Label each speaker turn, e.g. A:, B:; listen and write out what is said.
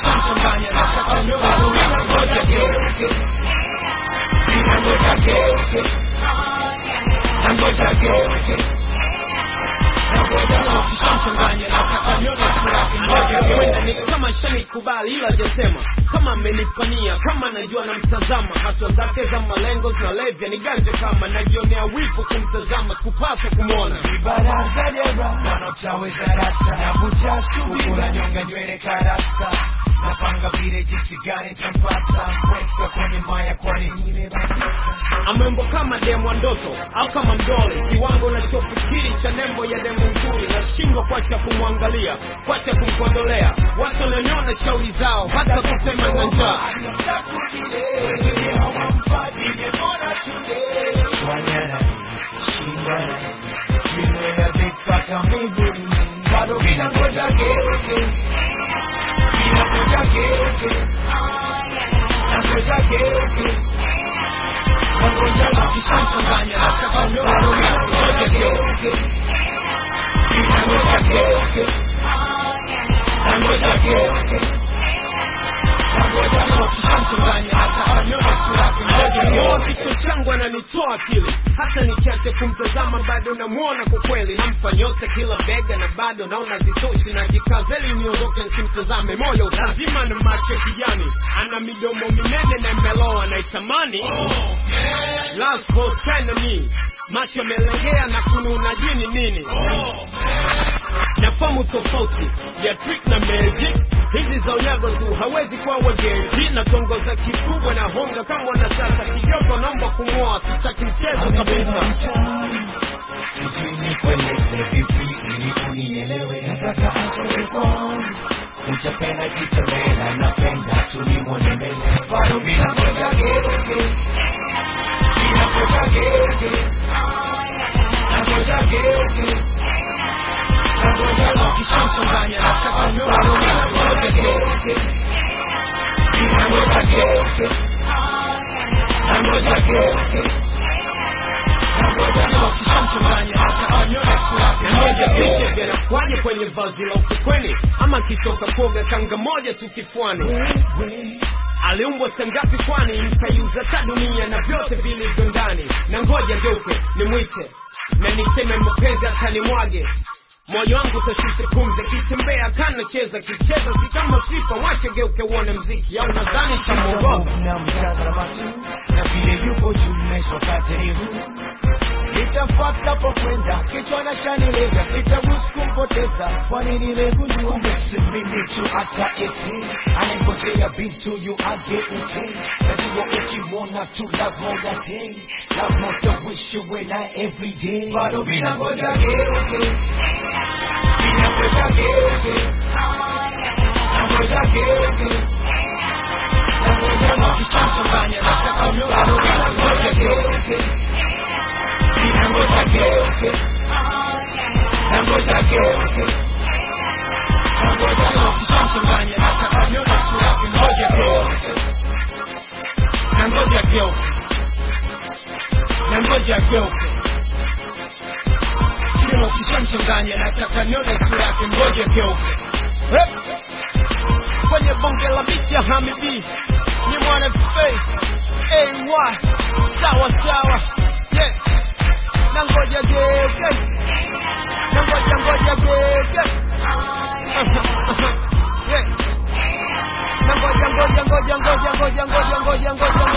A: kishamchanganya nataka nione sura ngoja geuke ninangoja geuke nangoja geuke nangoja kishamchanganya nataka nione sura ngoja geuke ni kama shanikubali ila hajasema kama amenipania kama najua namtazama hatua zake za malengo zinalevya ni ganje kama najionea wivu kumtazama sikupaswa kumwona
B: baraza dera wanaotaweza rata navuta subira nyonga nywele karasta napanga vile jinsi gani tampata mweka kwenye maya kwani nimebadilika
A: amembo kama demo ndoto au kama mdole kiwango nachofikiri cha nembo ya demo nzuri nashindwa kwacha kumwangalia kwacha kumkondolea watu wananiona shauri zao hata kusema na njaa kishamchanganya nataka nione ngoja geuke ngoja geuke ngoja geuke kishamchanganya nataka nione sura yake ngoja geuke kichwa changu ananitoa akili hata nikiacha kumtazama bado namwona kwa kweli nampa nyota kila bega na bado naona zitoshi najikazeli niondoke nisimtazame moyo utazima na macho ya kijani ana midomo minene na imeloa naitamani Last host kind of me macho yamelegea na kununa jini nini nafamu tofauti ya trick na magic hizi za unyago tu hawezi kuwa wagenji na tongoza kikubwa na honga kama wanasasa kidogo naomba kumwoa sitaki mchezo kabisa
B: sijui nikueleze vipi ili unielewe nataka asome kwangu utapenda kitembela napenda tulimwone mbele bado bila ngoja geuke bila ngoja geuke na ngoja geuke na ngoja
A: kishamchanganya nataka nione sura
B: ngoja geuke bila ngoja geuke na ngoja geuke na ngoja
A: kishamchanganya nataka nione sura ngoja picha vinakwaje kwenye vazi la ufukweni ama kitoka kuoga kanga moja tu kifuani
B: wewe
A: aliumbwa sangapi kwani mtaiuza ta dunia na vyote vilivyo ndani na ngoja geuke nimwite na niseme mapenzi atanimwage moyo wangu utashusha pumzi akitembea kanacheza kicheza si kama sipa wache geuke uone mziki au nadhani tamwogopa
B: na mtazama tu na vile yupo juu mesokate ni huu nitafuata po kwenda kichwa na shanilega sitaruhusu kumpoteza kwani nimegundua kumbe si mimi tu hata ipi anangojea bintu yu ageuke najua ukimwona tu lazima ugatei lazima utawishiwe na everyday bado bila ngoja geuke bila ngoja geuke na ngoja geuke na ngoja geuke
A: kishamchanganya nataka nione sura ngoja geuke
B: Nangoja geuke, nangoja geuke, nangoja geuke,
A: kishamchanganya nataka nione sura ngoja geuke na ngoja geuke na ngoja geuke kilo kishamchanganya nataka nione sura yake ngoja geuke Hep! kwenye bonge la miti ya hamidi ni mwana face ay sawa sawa yeah. na ngoja geuke na ngoja ngoja geuke yeah. na ngoja ngoja ngoja ngoja ngoja ngoja ngoja ngoja